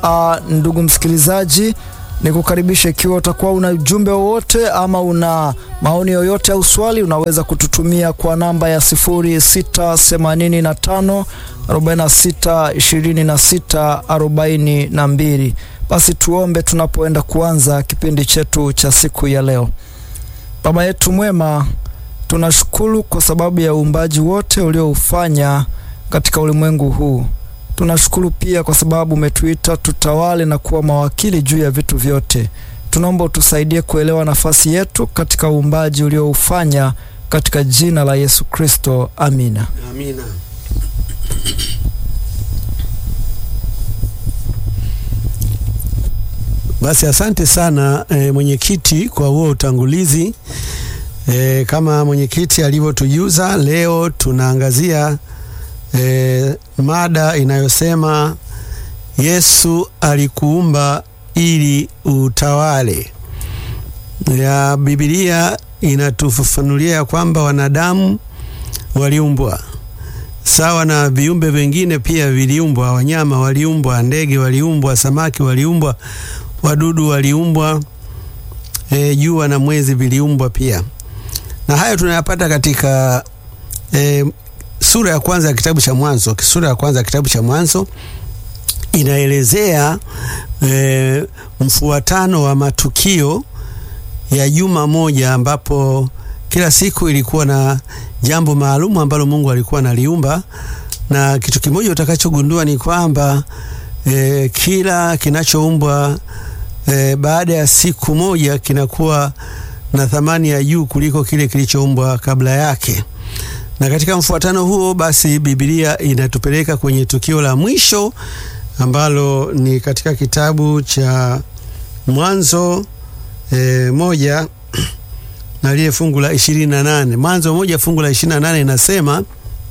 Uh, ndugu msikilizaji, nikukaribisha ikiwa utakuwa una ujumbe wowote ama una maoni yoyote au swali, unaweza kututumia kwa namba ya 0685 46 26 42. Basi tuombe tunapoenda kuanza kipindi chetu cha siku ya leo. Baba yetu mwema, tunashukuru kwa sababu ya uumbaji wote ulioufanya katika ulimwengu huu. Tunashukuru pia kwa sababu umetuita tutawale na kuwa mawakili juu ya vitu vyote. Tunaomba utusaidie kuelewa nafasi yetu katika uumbaji ulioufanya katika jina la Yesu Kristo, amina. Amina. Basi asante sana e, mwenyekiti kwa huo utangulizi. E, kama mwenyekiti alivyotujuza, leo tunaangazia e, mada inayosema Yesu alikuumba ili utawale. Ya Biblia inatufafanulia ya kwamba wanadamu waliumbwa sawa na viumbe vingine pia viliumbwa. Wanyama waliumbwa, ndege waliumbwa, samaki waliumbwa, wadudu waliumbwa, e, jua na mwezi viliumbwa pia, na hayo tunayapata katika e, sura ya kwanza ya kitabu cha Mwanzo. Sura ya kwanza ya kitabu cha Mwanzo inaelezea e, mfuatano wa matukio ya juma moja ambapo kila siku ilikuwa na jambo maalumu ambalo Mungu alikuwa analiumba, na kitu kimoja utakachogundua ni kwamba e, kila kinachoumbwa e, baada ya siku moja kinakuwa na thamani ya juu kuliko kile kilichoumbwa kabla yake. Na katika mfuatano huo basi, Biblia inatupeleka kwenye tukio la mwisho ambalo ni katika kitabu cha Mwanzo e, moja na lile fungu la ishirini na nane Mwanzo moja fungu la ishirini na nane inasema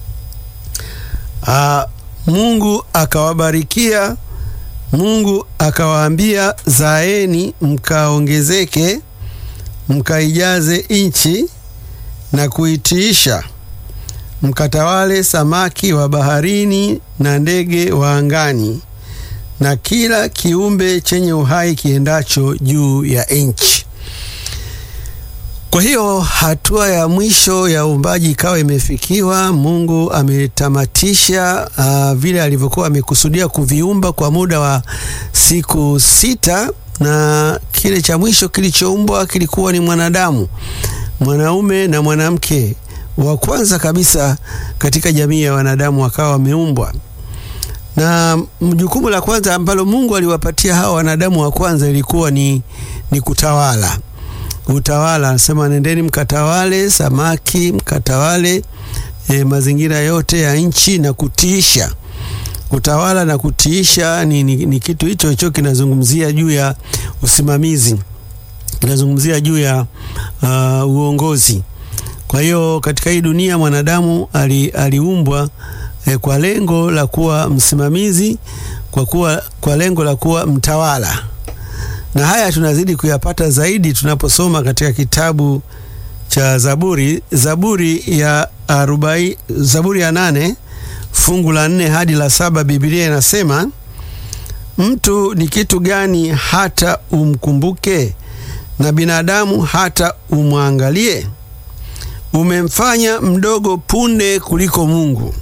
a, Mungu akawabarikia, Mungu akawaambia, zaeni mkaongezeke, mkaijaze nchi na kuitiisha, mkatawale samaki wa baharini na ndege wa angani na kila kiumbe chenye uhai kiendacho juu ya nchi. Kwa hiyo hatua ya mwisho ya uumbaji ikawa imefikiwa. Mungu ametamatisha uh, vile alivyokuwa amekusudia kuviumba kwa muda wa siku sita, na kile cha mwisho kilichoumbwa kilikuwa ni mwanadamu, mwanaume na mwanamke wa kwanza kabisa katika jamii ya wanadamu wakawa wameumbwa na jukumu la kwanza ambalo Mungu aliwapatia hawa wanadamu wa kwanza ilikuwa ni, ni kutawala. Utawala, anasema nendeni mkatawale samaki, mkatawale e, mazingira yote ya nchi na kutiisha. Utawala na kutiisha ni, ni, ni kitu hicho hicho kinazungumzia juu ya usimamizi, kinazungumzia juu ya uh, uongozi. Kwa hiyo katika hii dunia mwanadamu ali, aliumbwa E, kwa lengo la kuwa msimamizi, kwa kuwa kwa lengo la kuwa mtawala. Na haya tunazidi kuyapata zaidi tunaposoma katika kitabu cha Zaburi, Zaburi ya arobaini, Zaburi ya nane fungu la nne hadi la saba. Biblia inasema mtu ni kitu gani hata umkumbuke, na binadamu hata umwangalie? Umemfanya mdogo punde kuliko Mungu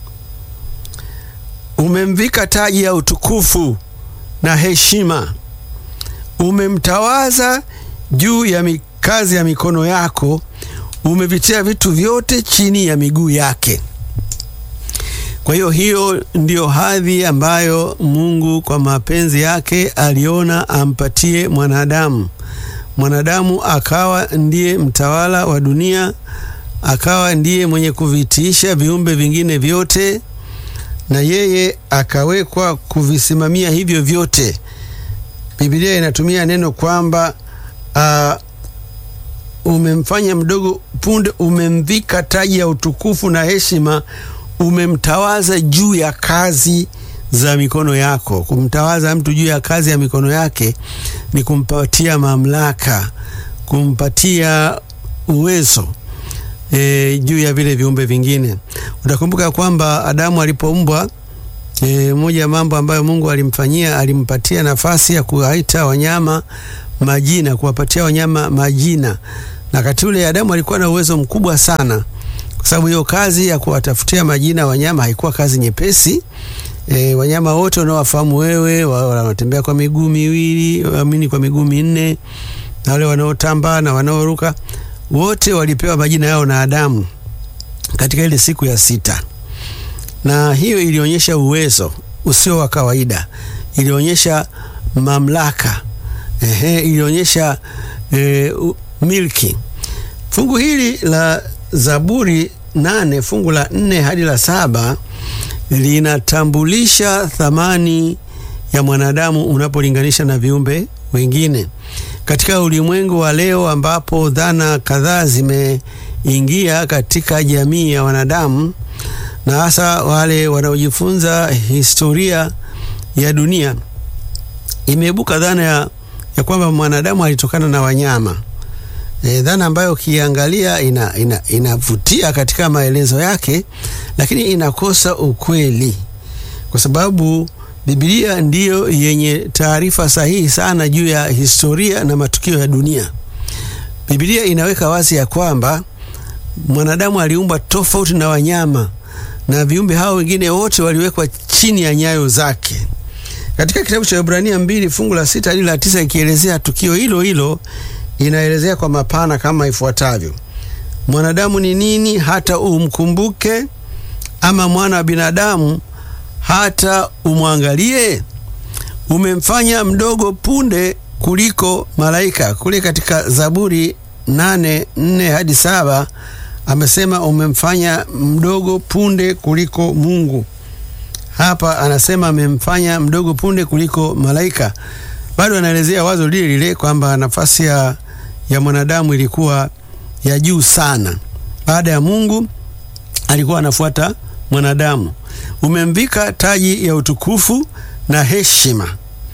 umemvika taji ya utukufu na heshima, umemtawaza juu ya kazi ya mikono yako, umevitia vitu vyote chini ya miguu yake. Kwa hiyo hiyo ndiyo hadhi ambayo Mungu kwa mapenzi yake aliona ampatie mwanadamu. Mwanadamu akawa ndiye mtawala wa dunia, akawa ndiye mwenye kuvitiisha viumbe vingine vyote na yeye akawekwa kuvisimamia hivyo vyote. Biblia inatumia neno kwamba uh, umemfanya mdogo punde, umemvika taji ya utukufu na heshima, umemtawaza juu ya kazi za mikono yako. Kumtawaza mtu juu ya kazi ya mikono yake ni kumpatia mamlaka, kumpatia uwezo e, juu ya vile viumbe vingine. Utakumbuka kwamba Adamu alipoumbwa E, moja ya mambo ambayo Mungu alimfanyia alimpatia nafasi ya kuwaita wanyama majina, kuwapatia wanyama majina, na wakati ule Adamu alikuwa na uwezo mkubwa sana, kwa sababu hiyo kazi ya kuwatafutia majina wanyama haikuwa kazi nyepesi. E, wanyama wote unaowafahamu wewe, wanaotembea kwa miguu miwili, amini kwa miguu minne, na wale wanaotambaa na wanaoruka, wote walipewa majina yao na Adamu katika ile siku ya sita na hiyo ilionyesha uwezo usio wa kawaida, ilionyesha mamlaka ehe, ilionyesha e, milki. Fungu hili la Zaburi nane fungu la nne hadi la saba linatambulisha thamani ya mwanadamu unapolinganisha na viumbe wengine katika ulimwengu wa leo, ambapo dhana kadhaa zimeingia katika jamii ya wanadamu na hasa wale wanaojifunza historia ya dunia, imeibuka dhana ya, ya kwamba mwanadamu alitokana na wanyama e, dhana ambayo ukiangalia inavutia ina, ina katika maelezo yake, lakini inakosa ukweli, kwa sababu Biblia ndiyo yenye taarifa sahihi sana juu ya historia na matukio ya dunia. Biblia inaweka wazi ya kwamba mwanadamu aliumbwa tofauti na wanyama na viumbe hao wengine wote waliwekwa chini ya nyayo zake. Katika kitabu cha Ibrania mbili fungu la sita hadi la tisa ikielezea tukio hilo hilo, inaelezea kwa mapana kama ifuatavyo: mwanadamu ni nini hata umkumbuke, ama mwana wa binadamu hata umwangalie? Umemfanya mdogo punde kuliko malaika. Kule katika Zaburi nane nne hadi saba amesema umemfanya mdogo punde kuliko Mungu. Hapa anasema amemfanya mdogo punde kuliko malaika. Bado anaelezea wazo lile lile kwamba nafasi ya, ya mwanadamu ilikuwa ya juu sana. Baada ya Mungu alikuwa anafuata mwanadamu. Umemvika taji ya utukufu na heshima,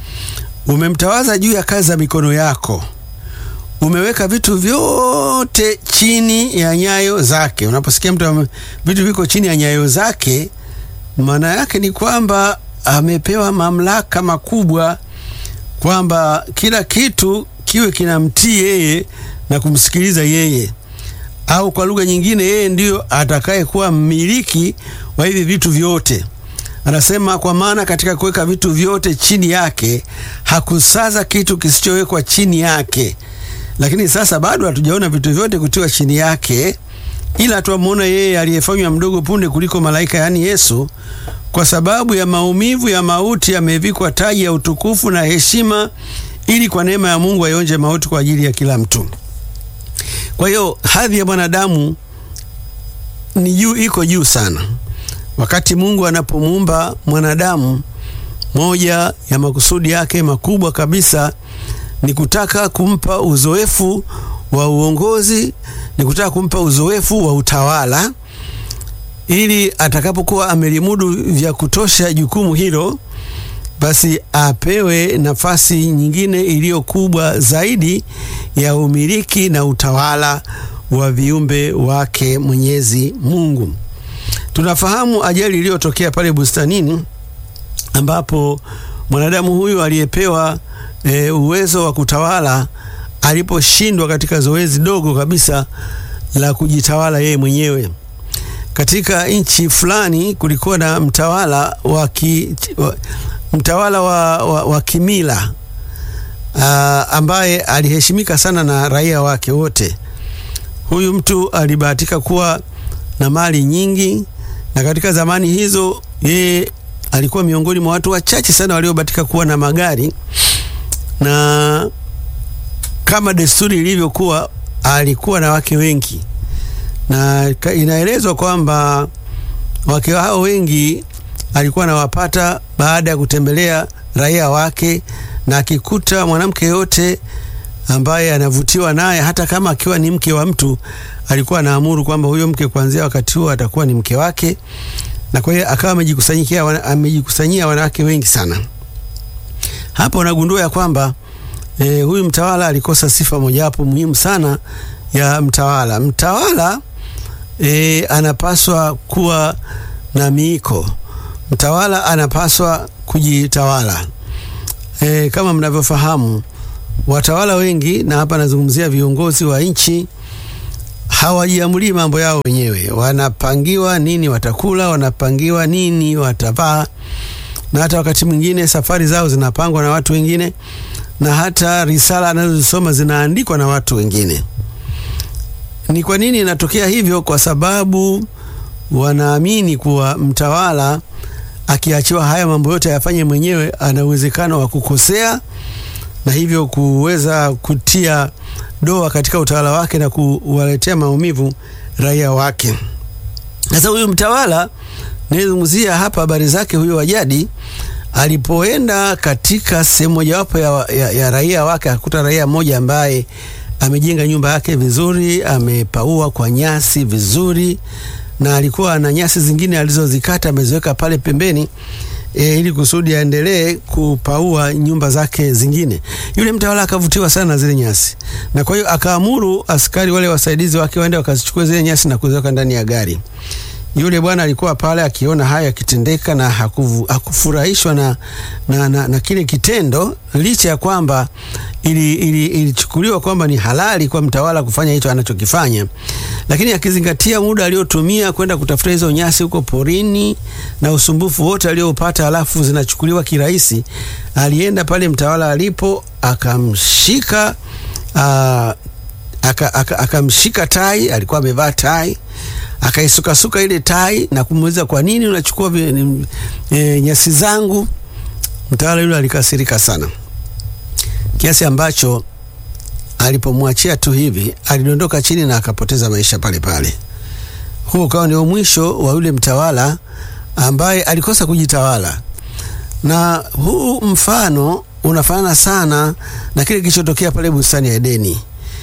umemtawaza juu ya kazi za mikono yako umeweka vitu vyote chini ya nyayo zake. Unaposikia mtu vitu viko chini ya nyayo zake, maana yake ni kwamba amepewa mamlaka makubwa, kwamba kila kitu kiwe kinamtii yeye na kumsikiliza yeye, au kwa lugha nyingine, yeye ndiyo atakayekuwa mmiliki wa hivi vitu vyote. Anasema kwa maana katika kuweka vitu vyote chini yake hakusaza kitu kisichowekwa chini yake lakini sasa bado hatujaona vitu vyote kutiwa chini yake, ila tuamwona yeye aliyefanywa mdogo punde kuliko malaika, yaani Yesu, kwa sababu ya maumivu ya mauti amevikwa taji ya utukufu na heshima, ili kwa neema ya Mungu aionje mauti kwa ajili ya kila mtu. Kwa hiyo hadhi ya mwanadamu ni juu, iko juu sana. Wakati Mungu anapomuumba mwanadamu, moja ya makusudi yake makubwa kabisa ni kutaka kumpa uzoefu wa uongozi, ni kutaka kumpa uzoefu wa utawala, ili atakapokuwa amelimudu vya kutosha jukumu hilo, basi apewe nafasi nyingine iliyo kubwa zaidi ya umiliki na utawala wa viumbe wake Mwenyezi Mungu. Tunafahamu ajali iliyotokea pale bustanini ambapo mwanadamu huyu aliyepewa E, uwezo wa kutawala aliposhindwa katika zoezi dogo kabisa la kujitawala yeye mwenyewe. Katika nchi fulani kulikuwa na mtawala wa ki, wa, mtawala wa, wa, wa kimila aa, ambaye aliheshimika sana na raia wake wote. Huyu mtu alibahatika kuwa na mali nyingi, na katika zamani hizo yeye alikuwa miongoni mwa watu wachache sana waliobahatika kuwa na magari na kama desturi ilivyokuwa alikuwa na wake wengi, na inaelezwa kwamba wake hao wengi alikuwa anawapata baada ya kutembelea raia wake, na akikuta mwanamke yote ambaye anavutiwa naye, hata kama akiwa ni mke wa mtu, alikuwa anaamuru kwamba huyo mke kuanzia wakati huo atakuwa ni mke wake, na kwa hiyo akawa amejikusanyia amejikusanyia wanawake wengi sana. Hapa unagundua ya kwamba e, huyu mtawala alikosa sifa mojawapo muhimu sana ya mtawala. Mtawala e, anapaswa kuwa na miiko. mtawala anapaswa kujitawala. E, kama mnavyofahamu watawala wengi, na hapa nazungumzia viongozi wa nchi, hawajiamulii mambo yao wenyewe. Wanapangiwa nini watakula, wanapangiwa nini watavaa, na hata wakati mwingine safari zao zinapangwa na watu wengine, na hata risala anazozisoma zinaandikwa na watu wengine. Ni kwa nini inatokea hivyo? Kwa sababu wanaamini kuwa mtawala akiachiwa haya mambo yote ayafanye mwenyewe, ana uwezekano wa kukosea na hivyo kuweza kutia doa katika utawala wake na kuwaletea maumivu raia wake. Sasa huyu mtawala nayezungumzia hapa habari zake, huyu Wajadi alipoenda katika sehemu mojawapo ya, ya, ya raia wake, akakuta raia mmoja ambaye amejenga nyumba yake vizuri, amepaua kwa nyasi vizuri, na alikuwa na nyasi zingine alizozikata ameziweka pale pembeni e, ili kusudi aendelee kupaua nyumba zake zingine. Yule mtawala akavutiwa sana na zile nyasi, na kwa hiyo akaamuru askari wale wasaidizi wake waende wakazichukua zile nyasi na kuziweka ndani ya gari. Yule bwana alikuwa pale akiona haya yakitendeka na hakufu, hakufurahishwa na, na, na, na kile kitendo, licha ya kwamba ilichukuliwa ili, ili kwamba ni halali kwa mtawala kufanya hicho anachokifanya, lakini akizingatia muda aliotumia kwenda kutafuta hizo nyasi huko porini na usumbufu wote aliopata, halafu zinachukuliwa kirahisi, alienda pale mtawala alipo akamshika akamshika aka, aka tai, alikuwa amevaa tai akaisukasuka ile tai na kumuuliza kwa nini unachukua e, nyasi zangu. Mtawala yule alikasirika sana kiasi ambacho alipomwachia tu hivi alidondoka chini na akapoteza maisha pale pale. Huo ukawa ndio mwisho wa yule mtawala ambaye alikosa kujitawala, na huu mfano unafanana sana na kile kilichotokea pale bustani ya Edeni.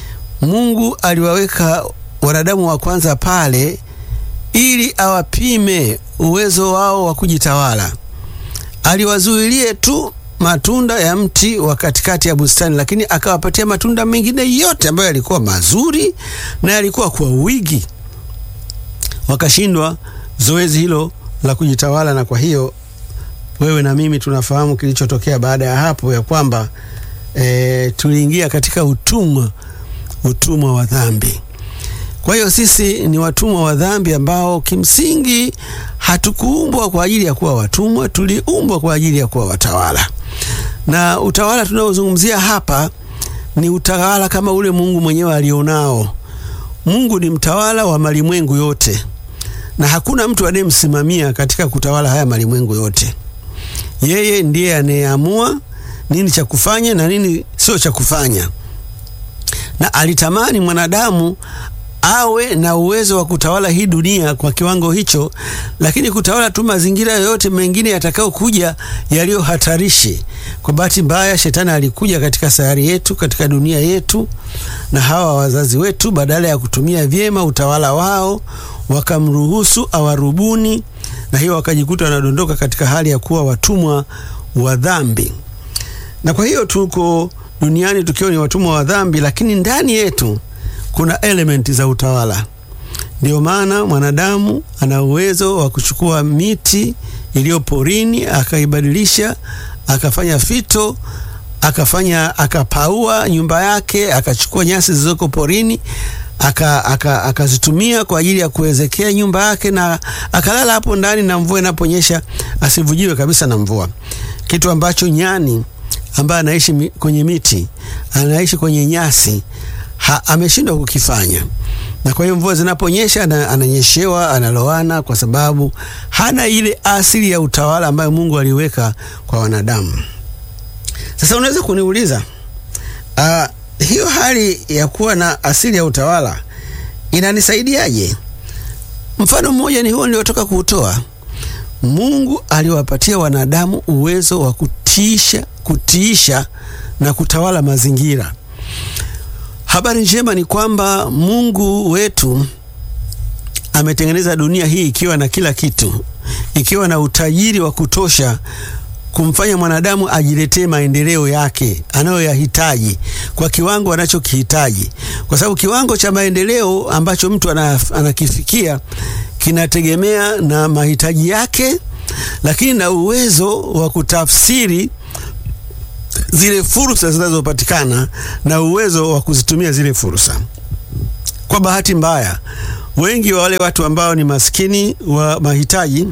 Mungu aliwaweka wanadamu wa kwanza pale ili awapime uwezo wao wa kujitawala. Aliwazuilie tu matunda ya mti wa katikati ya bustani, lakini akawapatia matunda mengine yote ambayo yalikuwa mazuri na yalikuwa kwa wingi. Wakashindwa zoezi hilo la kujitawala, na kwa hiyo wewe na mimi tunafahamu kilichotokea baada ya hapo, ya kwamba e, tuliingia katika utumwa, utumwa wa dhambi. Kwa hiyo sisi ni watumwa wa dhambi ambao kimsingi hatukuumbwa kwa ajili ya kuwa watumwa, tuliumbwa kwa ajili ya kuwa watawala. Na utawala tunaozungumzia hapa ni utawala kama ule Mungu mwenyewe alionao. Mungu ni mtawala wa malimwengu yote, na hakuna mtu anayemsimamia katika kutawala haya malimwengu yote. Yeye ndiye anayeamua nini cha kufanya na nini sio cha kufanya, na alitamani mwanadamu awe na uwezo wa kutawala hii dunia kwa kiwango hicho, lakini kutawala tu mazingira yoyote mengine yatakayokuja yaliyo hatarishi. Kwa bahati mbaya, shetani alikuja katika sayari yetu, katika dunia yetu, na hawa wazazi wetu, badala ya kutumia vyema utawala wao, wakamruhusu awarubuni, na hiyo wakajikuta wanadondoka katika hali ya kuwa watumwa wa dhambi. Na kwa hiyo tuko duniani tukiwa ni watumwa wa dhambi, lakini ndani yetu kuna elementi za utawala. Ndio maana mwanadamu ana uwezo wa kuchukua miti iliyo porini akaibadilisha, akafanya fito, akafanya akapaua nyumba yake, akachukua nyasi zilizoko porini akazitumia aka, aka kwa ajili ya kuwezekea nyumba yake, na akalala hapo ndani, na mvua inaponyesha asivujiwe kabisa na mvua, kitu ambacho nyani ambaye anaishi kwenye miti, anaishi kwenye nyasi Ha, ameshindwa kukifanya, na kwa hiyo mvua zinaponyesha ananyeshewa, analoana, kwa sababu hana ile asili ya utawala ambayo Mungu aliweka kwa wanadamu. Sasa unaweza kuniuliza uh, hiyo hali ya kuwa na asili ya utawala inanisaidiaje? Mfano mmoja ni huo niliotoka kuutoa. Mungu aliwapatia wanadamu uwezo wa kutiisha, kutiisha na kutawala mazingira. Habari njema ni kwamba Mungu wetu ametengeneza dunia hii ikiwa na kila kitu, ikiwa na utajiri wa kutosha kumfanya mwanadamu ajiletee maendeleo yake anayoyahitaji kwa kiwango anachokihitaji, kwa sababu kiwango cha maendeleo ambacho mtu anakifikia kinategemea na mahitaji yake lakini na uwezo wa kutafsiri zile fursa zinazopatikana na uwezo wa kuzitumia zile fursa. Kwa bahati mbaya, wengi wa wale watu ambao ni maskini wa mahitaji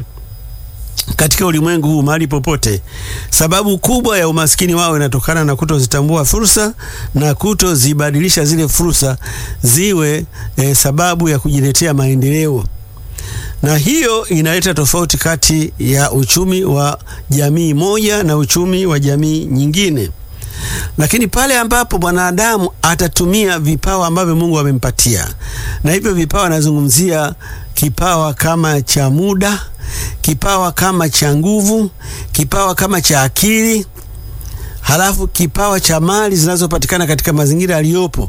katika ulimwengu huu mahali popote, sababu kubwa ya umaskini wao inatokana na kutozitambua fursa na kutozibadilisha zile fursa ziwe eh, sababu ya kujiletea maendeleo, na hiyo inaleta tofauti kati ya uchumi wa jamii moja na uchumi wa jamii nyingine. Lakini pale ambapo mwanadamu atatumia vipawa ambavyo Mungu amempatia, na hivyo vipawa anazungumzia kipawa kama cha muda kipawa kama cha nguvu, kipawa kama cha akili, halafu kipawa cha mali zinazopatikana katika mazingira aliyopo,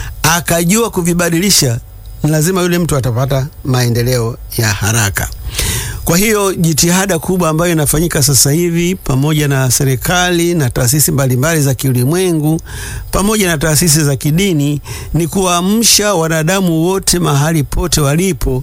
akajua kuvibadilisha, ni lazima yule mtu atapata maendeleo ya haraka. Kwa hiyo jitihada kubwa ambayo inafanyika sasa hivi pamoja na serikali na taasisi mbalimbali za kiulimwengu pamoja na taasisi za kidini ni kuamsha wanadamu wote mahali pote walipo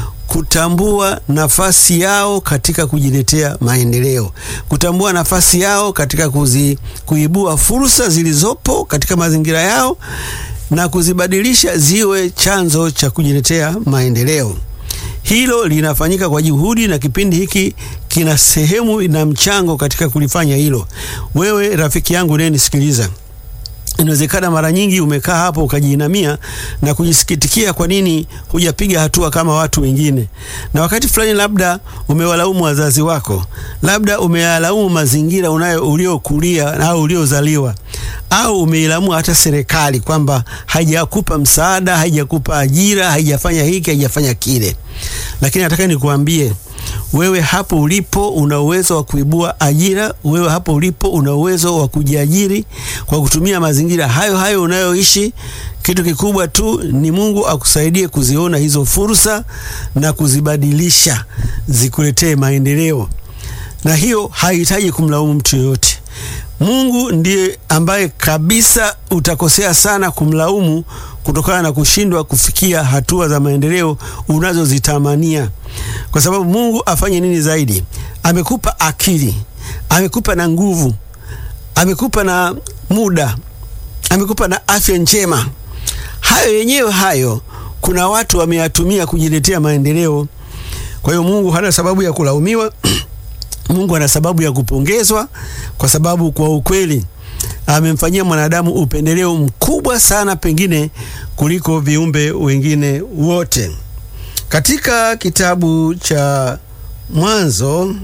kutambua nafasi yao katika kujiletea maendeleo, kutambua nafasi yao katika kuzi, kuibua fursa zilizopo katika mazingira yao na kuzibadilisha ziwe chanzo cha kujiletea maendeleo. Hilo linafanyika kwa juhudi, na kipindi hiki kina sehemu na mchango katika kulifanya hilo. Wewe rafiki yangu unayenisikiliza Inawezekana mara nyingi umekaa hapo ukajiinamia na kujisikitikia kwa nini hujapiga hatua kama watu wengine, na wakati fulani labda umewalaumu wazazi wako, labda umeyalaumu mazingira unayo uliokulia au uliozaliwa, au umeilaumu hata serikali kwamba haijakupa msaada, haijakupa ajira, haijafanya hiki, haijafanya kile. Lakini nataka nikuambie wewe hapo ulipo una uwezo wa kuibua ajira. Wewe hapo ulipo una uwezo wa kujiajiri kwa kutumia mazingira hayo hayo unayoishi. Kitu kikubwa tu ni Mungu akusaidie kuziona hizo fursa na kuzibadilisha zikuletee maendeleo, na hiyo haihitaji kumlaumu mtu yoyote. Mungu ndiye ambaye kabisa utakosea sana kumlaumu kutokana na kushindwa kufikia hatua za maendeleo unazozitamania, kwa sababu Mungu afanye nini zaidi? Amekupa akili, amekupa na nguvu, amekupa na muda, amekupa na afya njema. Hayo yenyewe hayo kuna watu wameyatumia kujiletea maendeleo. Kwa hiyo Mungu hana sababu ya kulaumiwa. Mungu ana sababu ya kupongezwa, kwa sababu kwa ukweli amemfanyia mwanadamu upendeleo mkubwa sana, pengine kuliko viumbe wengine wote. Katika kitabu cha Mwanzo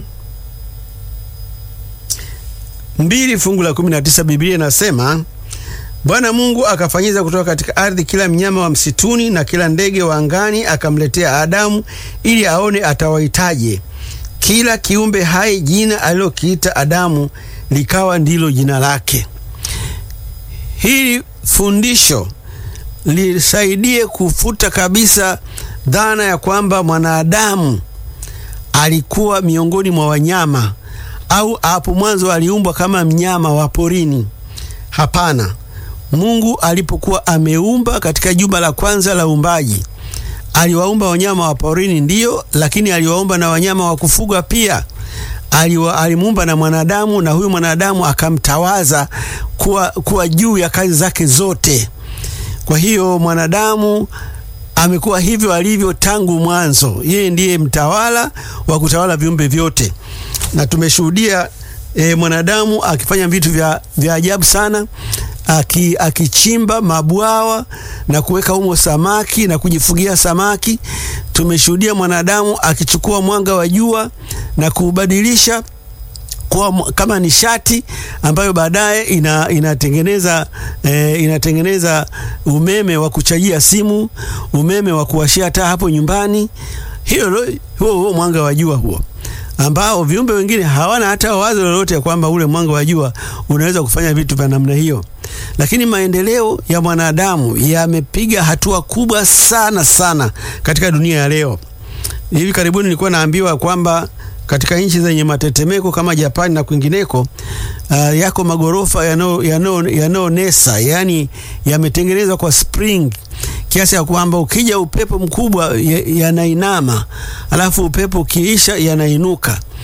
mbili fungu la kumi na tisa Biblia inasema Bwana Mungu akafanyiza kutoka katika ardhi kila mnyama wa msituni na kila ndege wa angani, akamletea Adamu ili aone atawaitaje kila kiumbe hai jina alilokiita Adamu likawa ndilo jina lake. Hili fundisho lisaidie kufuta kabisa dhana ya kwamba mwanadamu alikuwa miongoni mwa wanyama au hapo mwanzo aliumbwa kama mnyama wa porini. Hapana. Mungu alipokuwa ameumba katika jumba la kwanza la uumbaji aliwaumba wanyama wa porini ndiyo, lakini aliwaumba na wanyama wa kufuga pia. Alimuumba na mwanadamu, na huyu mwanadamu akamtawaza kuwa, kuwa juu ya kazi zake zote. Kwa hiyo mwanadamu amekuwa hivyo alivyo tangu mwanzo. Yeye ndiye mtawala wa kutawala viumbe vyote, na tumeshuhudia e, mwanadamu akifanya vitu vya, vya ajabu sana Aki, akichimba mabwawa na kuweka humo samaki na kujifugia samaki. Tumeshuhudia mwanadamu akichukua mwanga wa jua na kuubadilisha kuwa kama nishati ambayo baadaye ina, inatengeneza, eh, inatengeneza umeme wa kuchajia simu, umeme wa kuwashia taa hapo nyumbani. Hiyo huo huo mwanga wa jua huo ambao viumbe wengine hawana hata wazo lolote ya kwamba ule mwanga wa jua unaweza kufanya vitu vya namna hiyo. Lakini maendeleo ya mwanadamu yamepiga hatua kubwa sana sana katika dunia ya leo. Hivi karibuni nilikuwa naambiwa kwamba katika nchi zenye matetemeko kama Japani na kwingineko, uh, yako magorofa yanayonesa, yani yametengenezwa kwa spring kiasi ya kwamba ukija upepo mkubwa yanainama, alafu upepo ukiisha yanainuka.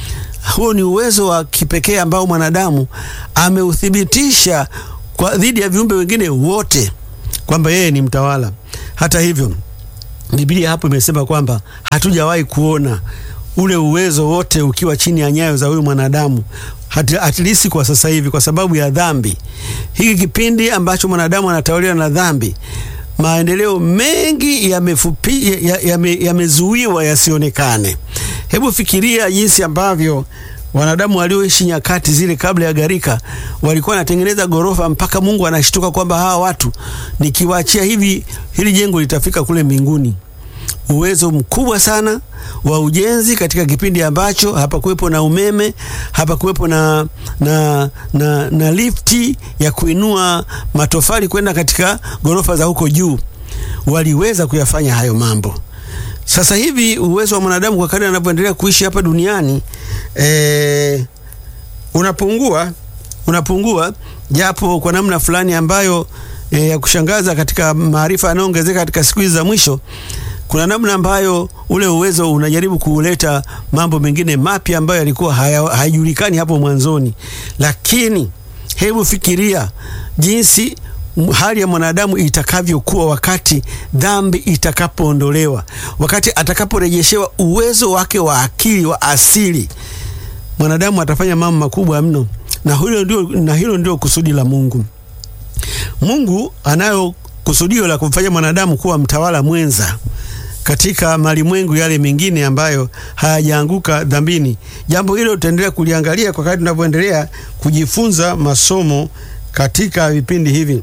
huo ni uwezo wa kipekee ambao mwanadamu ameuthibitisha kwa dhidi ya viumbe wengine wote kwamba yeye ni mtawala. Hata hivyo, Biblia hapo imesema kwamba hatujawahi kuona ule uwezo wote ukiwa chini ya nyayo za huyu mwanadamu at least kwa sasa hivi, kwa sababu ya dhambi. Hiki kipindi ambacho mwanadamu anatawaliwa na dhambi, maendeleo mengi yamezuiwa ya, ya yasionekane. Hebu fikiria jinsi ambavyo wanadamu walioishi nyakati zile kabla ya gharika walikuwa wanatengeneza gorofa mpaka Mungu anashtuka kwamba hawa watu nikiwaachia hivi, hili jengo litafika kule mbinguni. Uwezo mkubwa sana wa ujenzi katika kipindi ambacho hapakuwepo na umeme, hapakuwepo na, na, na, na lifti ya kuinua matofali kwenda katika gorofa za huko juu. Waliweza kuyafanya hayo mambo. Sasa hivi uwezo wa mwanadamu kwa kadri anavyoendelea kuishi hapa duniani e, unapungua unapungua, japo kwa namna fulani ambayo e, ya kushangaza katika maarifa yanayoongezeka katika siku hizi za mwisho kuna namna ambayo ule uwezo unajaribu kuleta mambo mengine mapya ambayo yalikuwa hayajulikani hapo mwanzoni. Lakini hebu fikiria jinsi hali ya mwanadamu itakavyokuwa wakati dhambi itakapoondolewa, wakati atakaporejeshewa uwezo wake wa akili wa asili. Mwanadamu atafanya mambo makubwa mno, na hilo ndio, na hilo ndio kusudi la Mungu. Mungu anayo kusudio la kumfanya mwanadamu kuwa mtawala mwenza katika malimwengu yale mengine ambayo hayajaanguka dhambini. Jambo hilo tutaendelea kuliangalia kwa kadri tunavyoendelea kujifunza masomo katika vipindi hivi.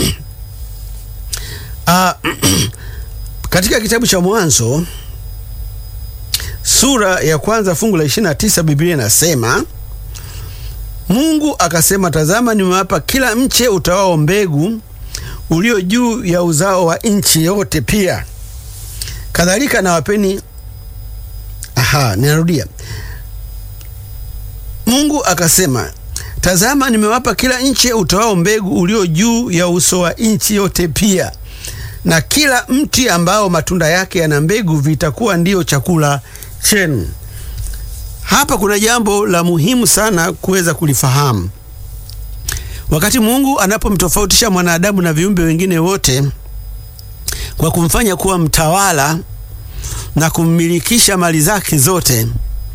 Uh, katika kitabu cha Mwanzo sura ya kwanza fungu la 29 Biblia inasema, Mungu akasema, tazama, nimewapa kila mche utawao mbegu ulio juu ya uzao wa nchi yote pia kadhalika nawapeni. Aha, ninarudia. Mungu akasema, tazama, nimewapa kila nchi utoao mbegu ulio juu ya uso wa nchi yote pia, na kila mti ambao matunda yake yana mbegu vitakuwa ndiyo chakula chenu. Hapa kuna jambo la muhimu sana kuweza kulifahamu. Wakati Mungu anapomtofautisha mwanadamu na viumbe wengine wote kwa kumfanya kuwa mtawala na kummilikisha mali zake zote,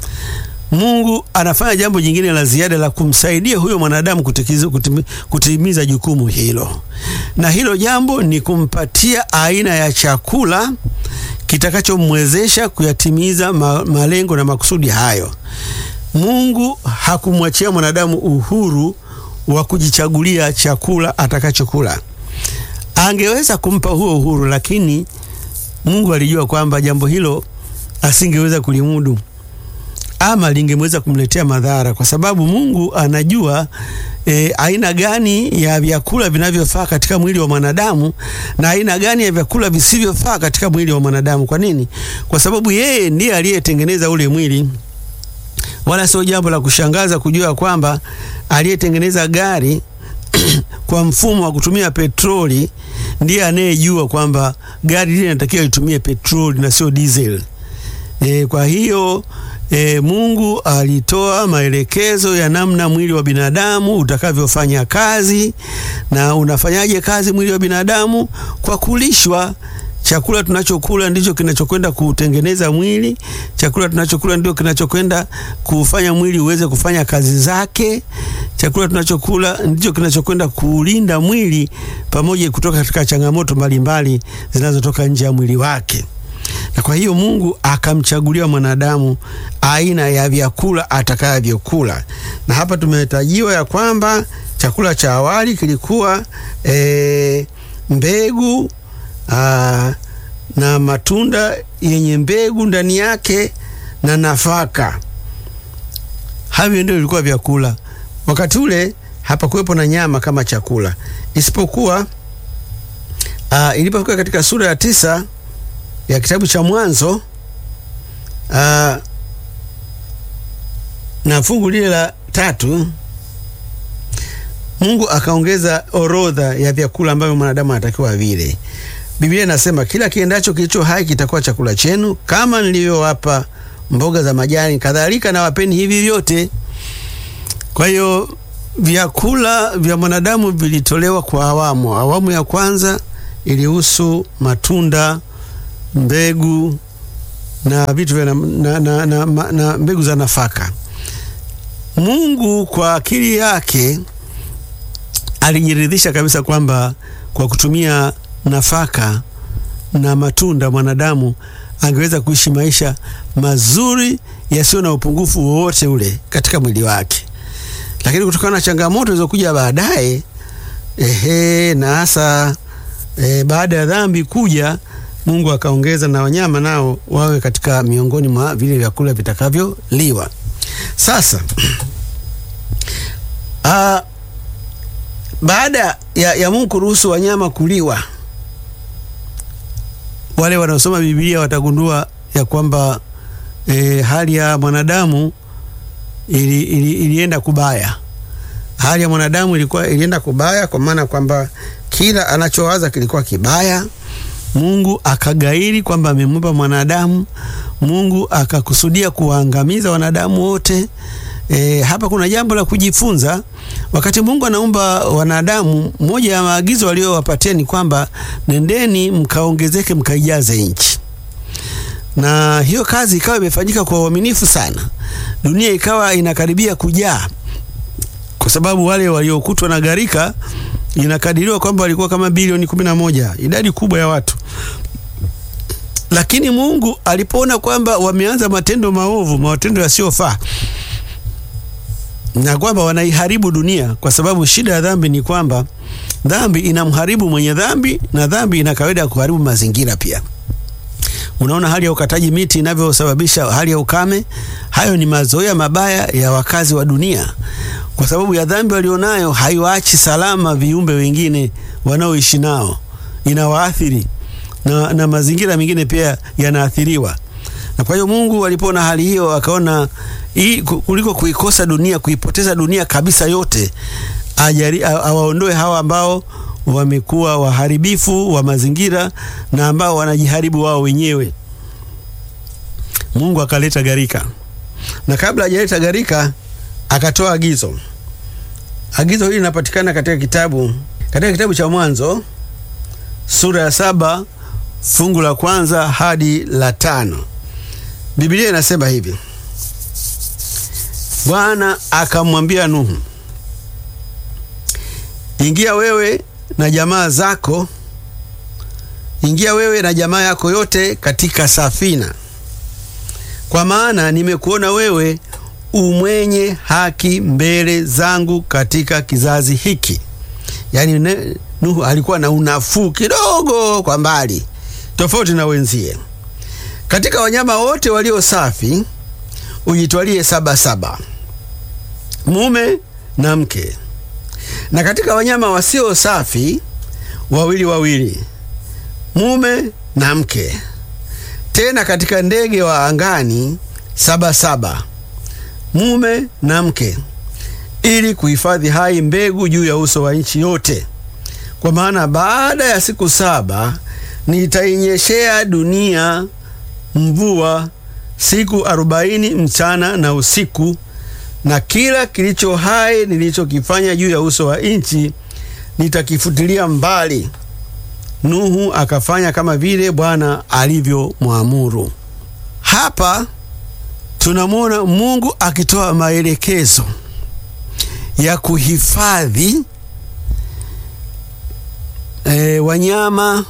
Mungu anafanya jambo jingine la ziada la kumsaidia huyo mwanadamu kutikizu, kutimi, kutimiza jukumu hilo, na hilo jambo ni kumpatia aina ya chakula kitakachomwezesha kuyatimiza ma, malengo na makusudi hayo. Mungu hakumwachia mwanadamu uhuru wa kujichagulia chakula atakachokula. Angeweza kumpa huo uhuru, lakini Mungu alijua kwamba jambo hilo asingeweza kulimudu ama lingemweza kumletea madhara, kwa sababu Mungu anajua e, aina gani ya vyakula vinavyofaa katika mwili wa mwanadamu na aina gani ya vyakula visivyofaa katika mwili wa mwanadamu. Kwa nini? Kwa sababu yeye ndiye aliyetengeneza ule mwili. Wala sio jambo la kushangaza kujua kwamba aliyetengeneza gari kwa mfumo wa kutumia petroli ndiye anayejua kwamba gari lile linatakiwa litumie petroli na sio diesel. E, kwa hiyo e, Mungu alitoa maelekezo ya namna mwili wa binadamu utakavyofanya kazi. Na unafanyaje kazi mwili wa binadamu? Kwa kulishwa. Chakula tunachokula ndicho kinachokwenda kutengeneza mwili. Chakula tunachokula ndio kinachokwenda kufanya mwili uweze kufanya kazi zake. Chakula tunachokula ndicho kinachokwenda kuulinda mwili pamoja kutoka katika changamoto mbalimbali zinazotoka nje ya mwili wake. Na kwa hiyo Mungu akamchagulia mwanadamu aina ya vyakula atakavyokula, na hapa tumetajiwa ya kwamba chakula cha awali kilikuwa e, mbegu aa, na matunda yenye mbegu ndani yake na nafaka. Havyo ndio vilikuwa vyakula. Wakati ule hapakuwepo na nyama kama chakula, isipokuwa ilipofika katika sura ya tisa ya kitabu cha Mwanzo aa, na fungu lile la tatu, Mungu akaongeza orodha ya vyakula ambavyo mwanadamu anatakiwa vile. Biblia inasema kila kiendacho kilicho hai kitakuwa chakula chenu, kama nilivyowapa mboga za majani, kadhalika na wapeni hivi vyote. Kwa hiyo vyakula vya mwanadamu vilitolewa kwa awamu. Awamu ya kwanza ilihusu matunda, mbegu na vitu vya na, na, na, na, na, na mbegu za nafaka. Mungu kwa akili yake alijiridhisha kabisa kwamba kwa kutumia nafaka na matunda mwanadamu angeweza kuishi maisha mazuri yasiyo na upungufu wowote ule katika mwili wake, lakini kutokana na changamoto zilizokuja baadaye, ehe, na hasa e, baada ya dhambi kuja, Mungu akaongeza na wanyama nao wawe katika miongoni mwa vile vyakula vitakavyoliwa. Sasa a, baada ya, ya Mungu kuruhusu wanyama kuliwa wale wanaosoma Biblia watagundua ya kwamba e, hali ya mwanadamu ili, ili, ilienda kubaya. Hali ya mwanadamu ilikuwa ilienda kubaya kwa maana kwamba kila anachowaza kilikuwa kibaya. Mungu akagairi kwamba amemumba mwanadamu. Mungu akakusudia kuwaangamiza wanadamu wote. E, hapa kuna jambo la kujifunza. Wakati Mungu anaumba wanadamu, moja ya maagizo aliyowapatia ni kwamba nendeni mkaongezeke, mkaijaze nchi, na hiyo kazi ikawa imefanyika kwa uaminifu sana. Dunia ikawa inakaribia kujaa, kwa sababu wale waliokutwa na gharika inakadiriwa kwamba walikuwa kama bilioni kumi na moja, idadi kubwa ya watu. Lakini Mungu alipoona kwamba wameanza matendo maovu, matendo yasiyofaa na kwamba wanaiharibu dunia, kwa sababu shida ya dhambi ni kwamba dhambi inamharibu mwenye dhambi na dhambi ina kawaida ya kuharibu mazingira pia. Unaona hali ya ukataji miti inavyosababisha hali ya ukame. Hayo ni mazoea mabaya ya wakazi wa dunia, kwa sababu ya dhambi walionayo. Haiwaachi salama viumbe wengine wanaoishi nao, inawaathiri na, na mazingira mengine pia yanaathiriwa. Na kwa hiyo Mungu alipoona hali hiyo akaona hii kuliko kuikosa dunia, kuipoteza dunia kabisa yote, ajari awaondoe hawa ambao wamekuwa waharibifu wa mazingira na ambao wanajiharibu wao wenyewe. Mungu akaleta gharika, na kabla hajaleta gharika akatoa agizo. Agizo hili linapatikana katika kitabu katika kitabu cha Mwanzo sura ya saba fungu la kwanza hadi la tano. Biblia inasema hivi: Bwana akamwambia Nuhu, ingia wewe na jamaa zako, ingia wewe na jamaa yako yote katika safina, kwa maana nimekuona wewe umwenye haki mbele zangu katika kizazi hiki. Yaani Nuhu alikuwa na unafuu kidogo kwa mbali, tofauti na wenzie. Katika wanyama wote walio safi ujitwalie saba saba, mume na mke, na katika wanyama wasio safi wawili wawili, mume na mke. Tena katika ndege wa angani saba saba, mume na mke, ili kuhifadhi hai mbegu juu ya uso wa nchi yote. Kwa maana baada ya siku saba nitainyeshea dunia mvua siku arobaini mchana na usiku, na kila kilicho hai nilichokifanya juu ya uso wa nchi nitakifutilia mbali. Nuhu akafanya kama vile Bwana alivyomwamuru. Hapa tunamwona Mungu akitoa maelekezo ya kuhifadhi e, wanyama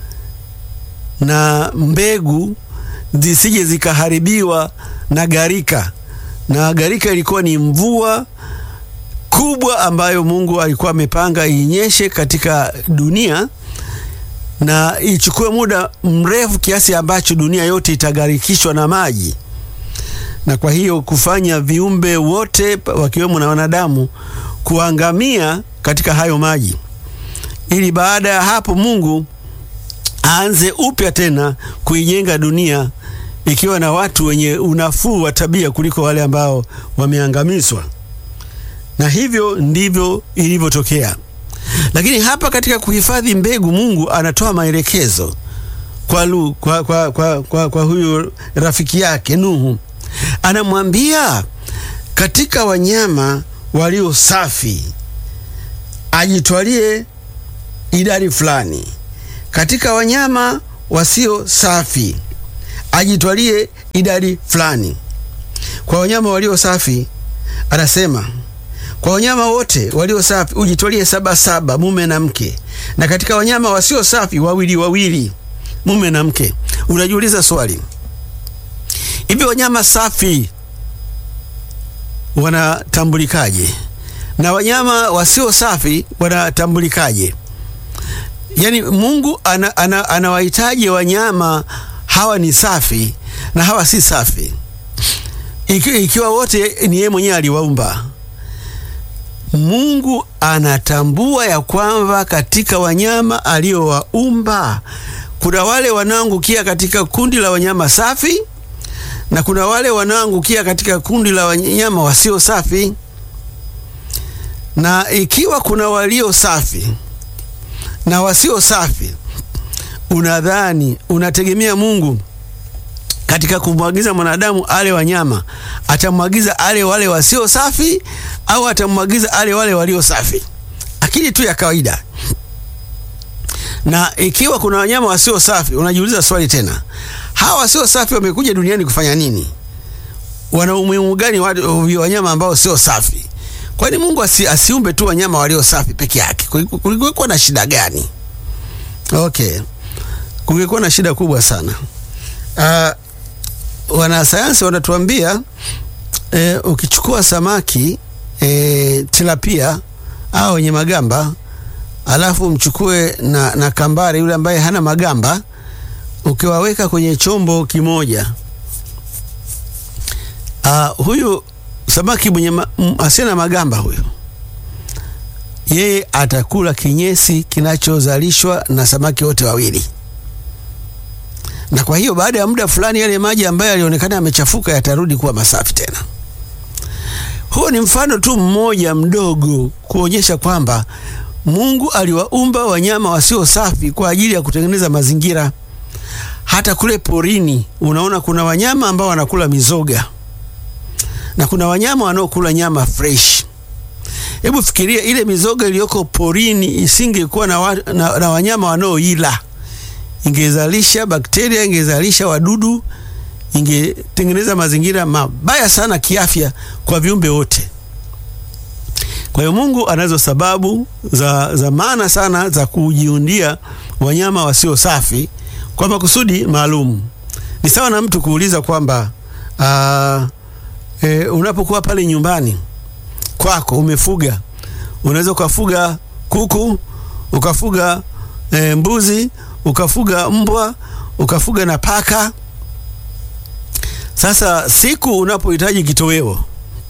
na mbegu zisije zikaharibiwa na gharika. Na gharika ilikuwa ni mvua kubwa ambayo Mungu alikuwa amepanga inyeshe katika dunia na ichukue muda mrefu kiasi ambacho dunia yote itagharikishwa na maji, na kwa hiyo kufanya viumbe wote wakiwemo na wanadamu kuangamia katika hayo maji, ili baada ya hapo Mungu aanze upya tena kuijenga dunia ikiwa na watu wenye unafuu wa tabia kuliko wale ambao wameangamizwa. Na hivyo ndivyo ilivyotokea. Lakini hapa katika kuhifadhi mbegu, Mungu anatoa maelekezo kwa, Lu, kwa, kwa, kwa, kwa, kwa huyu rafiki yake Nuhu, anamwambia katika wanyama walio safi ajitwalie idadi fulani, katika wanyama wasio safi ajitwalie idadi fulani. Kwa wanyama walio safi anasema kwa wanyama wote walio safi ujitwalie saba saba, mume na mke, na katika wanyama wasio safi wawili wawili, mume na mke. Unajiuliza swali, hivi wanyama safi wanatambulikaje na wanyama wasio safi wanatambulikaje? Yaani Mungu anawahitaji ana, ana wanyama hawa ni safi na hawa si safi, Iki, ikiwa wote ni yeye mwenyewe aliwaumba. Mungu anatambua ya kwamba katika wanyama aliowaumba kuna wale wanaoangukia katika kundi la wanyama safi na kuna wale wanaoangukia katika kundi la wanyama wasio safi. Na ikiwa kuna walio safi na wasio safi, unadhani unategemea Mungu katika kumwagiza mwanadamu ale wanyama, atamwagiza ale wale wasio safi au atamwagiza ale wale walio safi? Akili tu ya kawaida. Na ikiwa kuna wanyama wasio safi, unajiuliza swali tena, hawa wasio safi wamekuja duniani kufanya nini? Wana umuhimu gani wanyama ambao sio safi? Kwani Mungu asi, asiumbe tu wanyama walio safi peke yake? Kulikuwa na shida gani? Okay, kungekuwa na shida kubwa sana. Uh, wanasayansi wanatuambia e, ukichukua samaki e, tilapia au wenye magamba alafu mchukue na, na kambare yule ambaye hana magamba ukiwaweka kwenye chombo kimoja uh, huyu samaki mwenye ma, asiye na magamba huyu yeye atakula kinyesi kinachozalishwa na samaki wote wawili na kwa hiyo baada ya muda fulani yale maji ambayo yalionekana yamechafuka yatarudi kuwa masafi tena. Huo ni mfano tu mmoja mdogo kuonyesha kwamba Mungu aliwaumba wanyama wasio safi kwa ajili ya kutengeneza mazingira. Hata kule porini unaona kuna wanyama ambao wanakula mizoga na kuna wanyama wanaokula nyama fresh. Hebu fikiria ile mizoga iliyoko porini isingekuwa na, wa, na, na wanyama wanaoila ingezalisha bakteria, ingezalisha wadudu, ingetengeneza mazingira mabaya sana kiafya kwa viumbe wote. Kwa hiyo Mungu anazo sababu za, za maana sana za kujiundia wanyama wasio safi kwa makusudi maalum. Ni sawa na mtu kuuliza kwamba e, unapokuwa pale nyumbani kwako umefuga, unaweza ukafuga kuku, ukafuga e, mbuzi ukafuga mbwa ukafuga na paka. Sasa siku unapohitaji kitoweo,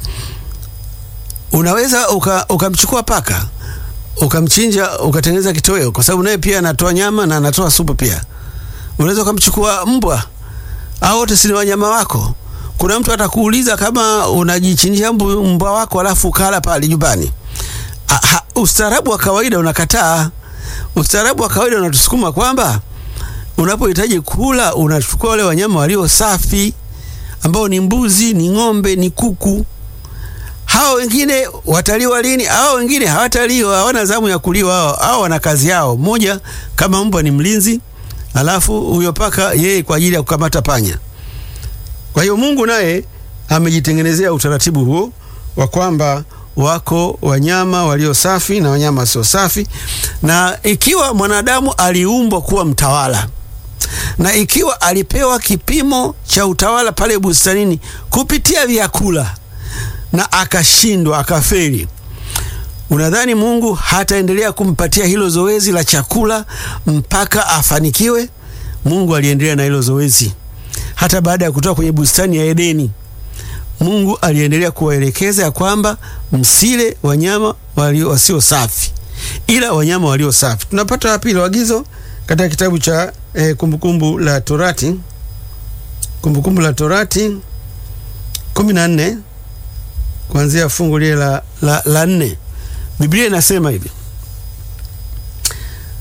unaweza ukamchukua uka paka ukamchinja ukatengeneza kitoweo, kwa sababu naye pia anatoa nyama na anatoa supu pia. Unaweza ukamchukua mbwa, au wote si ni wanyama wako. Kuna mtu atakuuliza kama unajichinjia mbwa wako alafu ukala pale nyumbani. Ustaarabu wa kawaida unakataa. Ustaarabu wa kawaida unatusukuma kwamba unapohitaji kula unachukua wale wanyama walio safi ambao ni mbuzi, ni ng'ombe, ni kuku. Hao wengine wataliwa lini? Hao wengine hawataliwa, hawana zamu ya kuliwa. Hao hao wana kazi yao. Mmoja kama mbwa ni mlinzi, alafu huyo paka yeye kwa ajili ya kukamata panya. Kwa hiyo Mungu naye amejitengenezea utaratibu huo wa kwamba wako wanyama walio safi na wanyama wasio safi, na ikiwa mwanadamu aliumbwa kuwa mtawala na ikiwa alipewa kipimo cha utawala pale bustanini kupitia vyakula na akashindwa, akafeli, unadhani Mungu hataendelea kumpatia hilo zoezi la chakula mpaka afanikiwe? Mungu aliendelea na hilo zoezi hata baada ya kutoka kwenye bustani ya Edeni. Mungu aliendelea kuwaelekeza ya kwamba msile wanyama walio wasio safi, ila wanyama walio safi. Tunapata wapi hilo agizo? Katika kitabu cha eh, Kumbukumbu la Torati, Kumbukumbu la Torati kumi na nne kuanzia fungu lile la, la, la nne. Biblia inasema hivi: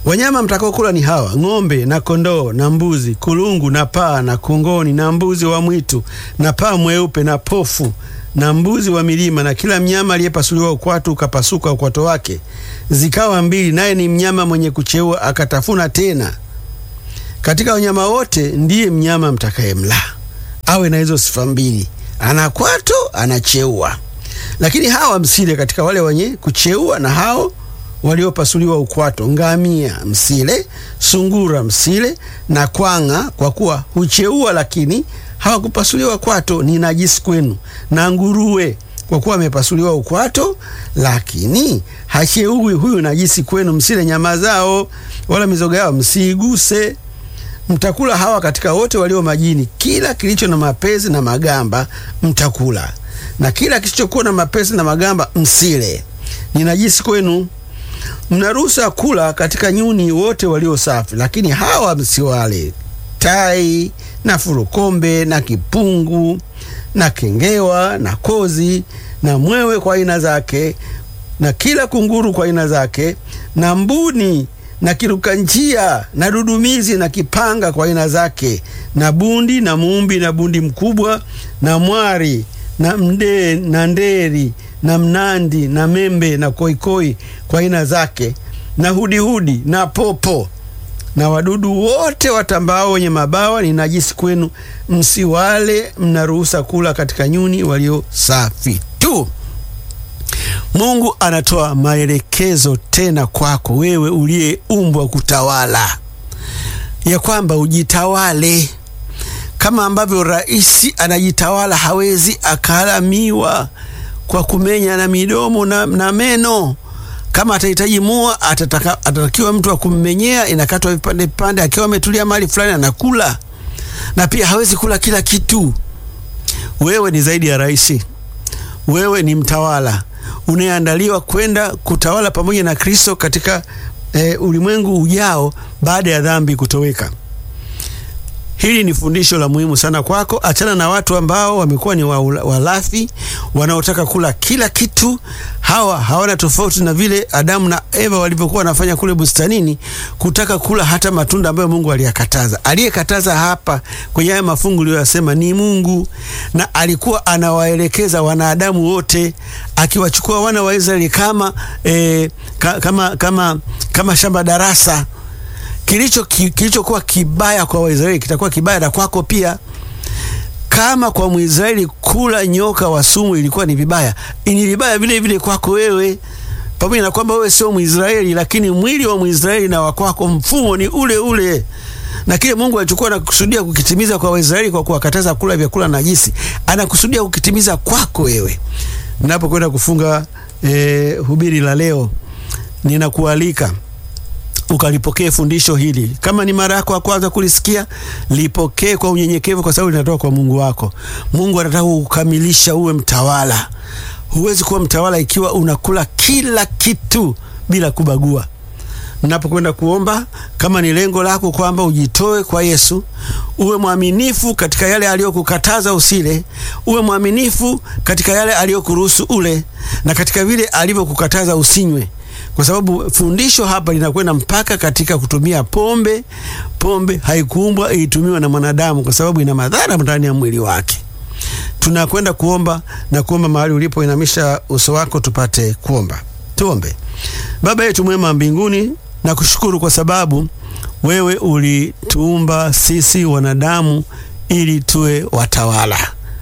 Wanyama mtakaokula ni hawa: ng'ombe na kondoo na mbuzi, kulungu na paa na kongoni na mbuzi wa mwitu na paa mweupe na pofu na mbuzi wa milima na kila mnyama aliyepasuliwa ukwatu ukapasuka ukwato wake zikawa mbili, naye ni mnyama mwenye kucheua akatafuna tena. Katika wanyama wote ndiye mnyama mtakayemla awe na hizo sifa mbili, ana kwato, anacheua. Lakini hawa msile katika wale wenye kucheua na hao waliopasuliwa ukwato: ngamia msile, sungura msile na kwanga, kwa kuwa hucheua lakini hawakupasuliwa kwato, ni najisi kwenu. Na nguruwe, kwa kuwa amepasuliwa ukwato lakini hacheui, huyu najisi kwenu. Msile nyama zao wala mizoga yao msiiguse. Mtakula hawa katika wote walio majini, kila kilicho na mapezi na magamba mtakula, na kila kisichokuwa na mapezi na magamba msile, ni najisi kwenu. Mnaruhusa kula katika nyuni wote walio safi, lakini hawa msiwale: tai na furukombe na kipungu na kengewa na kozi na mwewe kwa aina zake na kila kunguru kwa aina zake na mbuni na kiruka njia na dudumizi na kipanga kwa aina zake na bundi na muumbi na bundi mkubwa na mwari na mde na nderi na mnandi na membe na koikoi kwa aina zake na hudihudi na popo na wadudu wote watambao wenye mabawa ni najisi kwenu, msiwale. Mnaruhusa kula katika nyuni walio safi tu. Mungu anatoa maelekezo tena kwako wewe uliyeumbwa kutawala, ya kwamba ujitawale kama ambavyo rais anajitawala. Hawezi akalamiwa kwa kumenya na midomo na, na meno kama atahitaji mua atataka, atatakiwa mtu wa kummenyea, inakatwa vipande vipande, akiwa ametulia mahali fulani anakula. Na pia hawezi kula kila kitu. Wewe ni zaidi ya rais, wewe ni mtawala unayeandaliwa kwenda kutawala pamoja na Kristo katika e, ulimwengu ujao baada ya dhambi kutoweka. Hili ni fundisho la muhimu sana kwako. Achana na watu ambao wamekuwa ni walafi, wanaotaka kula kila kitu. Hawa hawana tofauti na vile Adamu na Eva walivyokuwa wanafanya kule bustanini, kutaka kula hata matunda ambayo Mungu aliyakataza. Aliyekataza hapa kwenye haya mafungu aliyoyasema ni Mungu, na alikuwa anawaelekeza wanadamu wote, akiwachukua wana wa Israeli kama, eh, kama, kama, kama shamba darasa kilicho kilichokuwa kibaya kwa Waisraeli kitakuwa kibaya na kwako pia. Kama kwa Mwisraeli kula nyoka wa sumu ilikuwa ni vibaya, ni vibaya vile vile kwako wewe, pamoja na kwamba wewe sio Mwisraeli, lakini mwili wa Mwisraeli na wakwako mfumo ni ule ule, na kile Mungu alichokuwa anakusudia kukitimiza kwa Waisraeli kwa kuwakataza kula vyakula najisi, anakusudia kukitimiza kwako wewe. Ninapokwenda kufunga eh, hubiri la leo, ninakualika ukalipokee fundisho hili. Kama ni mara yako ya kwanza kulisikia, lipokee kwa unyenyekevu, kwa sababu linatoka kwa Mungu wako. Mungu anataka kukamilisha uwe mtawala. Huwezi kuwa mtawala ikiwa unakula kila kitu bila kubagua. Napokwenda kuomba, kama ni lengo lako kwamba ujitoe kwa Yesu, uwe mwaminifu katika yale aliyokukataza usile, uwe mwaminifu katika yale aliyokuruhusu ule, na katika vile alivyokukataza usinywe kwa sababu fundisho hapa linakwenda mpaka katika kutumia pombe. Pombe haikuumbwa itumiwa na mwanadamu, kwa sababu ina madhara ndani ya mwili wake. Tunakwenda kuomba na kuomba mahali ulipo, inamisha uso wako tupate kuomba. Tuombe. Baba yetu mwema mbinguni, na kushukuru kwa sababu wewe ulituumba sisi wanadamu ili tuwe watawala,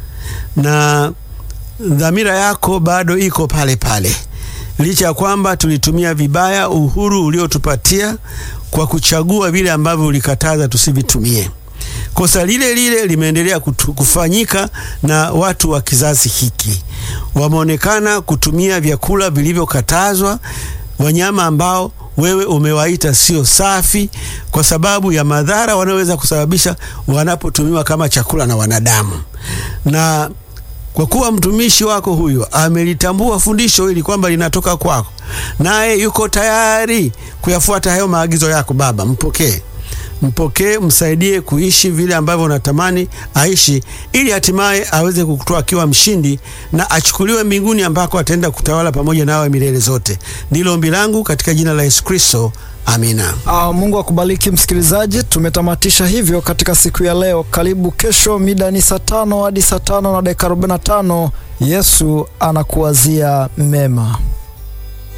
na dhamira yako bado iko pale pale licha ya kwamba tulitumia vibaya uhuru uliotupatia kwa kuchagua vile ambavyo ulikataza tusivitumie. Kosa lile lile limeendelea kufanyika na watu wa kizazi hiki. Wameonekana kutumia vyakula vilivyokatazwa, wanyama ambao wewe umewaita sio safi, kwa sababu ya madhara wanayoweza kusababisha wanapotumiwa kama chakula na wanadamu na kwa kuwa mtumishi wako huyo amelitambua fundisho hili kwamba linatoka kwako, naye yuko tayari kuyafuata hayo maagizo yako, Baba, mpokee mpokee, msaidie kuishi vile ambavyo unatamani aishi, ili hatimaye aweze kukutoa akiwa mshindi na achukuliwe mbinguni ambako ataenda kutawala pamoja nawe milele zote. Ndilo ombi langu katika jina la Yesu Kristo, amina. Ah, Mungu akubariki msikilizaji. Tumetamatisha hivyo katika siku ya leo. Karibu kesho, mida ni saa tano hadi saa tano na dakika 45. Yesu anakuwazia mema.